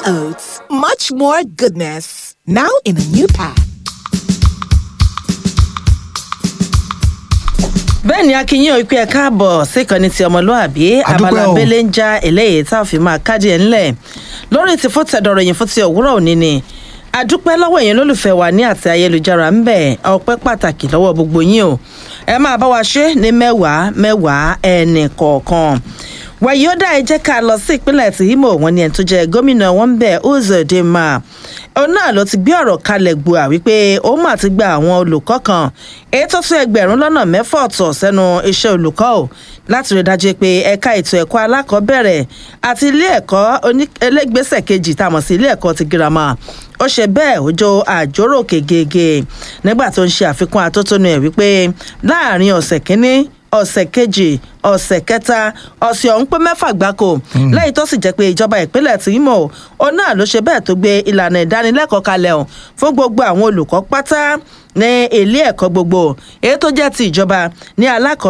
Oats, much more goodness. Now in a new pack. bẹ́ẹ̀ ni akínyìn ò pé ẹ káàbọ̀ síkànnì ti ọmọlúàbí abala o. abẹ́lé ń já eléyìí tá a fi máa kájí ẹ̀ ńlẹ̀ lórí ti fún tẹ̀dọ̀rọ̀ yìí fún ti òwúrọ̀ òní ni àdúpẹ́ lọ́wọ́ yẹn lólùfẹ́ wa ní àti ayélujára ń bẹ̀ ọpẹ́ pàtàkì lọ́wọ́ gbogbo yín o ẹ máa bá wa ṣe ní mẹ́wàá mẹ́wàá ẹnì kọ̀ọ̀kan wàyí ó dá ẹ jẹ́ ká lọ sí ìpínlẹ̀ tí imo wọn ni ẹni tó jẹ́ gómìnà wọn ń bẹ̀ uzodinma òun náà ló ti gbé ọ̀rọ̀ kalẹ̀ gbòà wípé òun mà ti gba àwọn olùkọ́ kan èyí tó tún ẹgbẹ̀rún lọ́nà mẹ́fà ọ̀tọ̀ sẹ́nu iṣẹ́ olùkọ́ ò láti rí dájú pé ẹ̀ka ètò ẹ̀kọ́ alákọ̀ọ́bẹ̀rẹ̀ àti ilé ẹ̀kọ́ oní- ẹlẹ́gbẹ́sẹ̀ kejì tá a mọ̀ sí ilé ẹ̀kọ́ ti girama ó ṣe bẹ́ẹ̀ ó jó àjórò kegege nígbà tó ń ṣe àfikún atótónu ẹ̀ wípé láàrin ọ̀sẹ̀ kínní ọ̀sẹ̀ kejì ọ̀sẹ̀ kẹta ọ̀sẹ̀ ọ̀hún pé mẹ́fà gbáko lẹ́yìn tó sì jẹ́ pé ìjọba ìpínlẹ̀ tí Imo òun náà ló ṣe bẹ́ẹ̀ tó gbé ìlànà ìdánilẹ́kọ̀ọ́ kalẹ̀ ọ̀ fún gbogbo àwọn olùkọ́ pátá ní ilé ẹ̀kọ́ gbogbo èyí tó jẹ́ ti ìjọba ní alákọ̀ọ́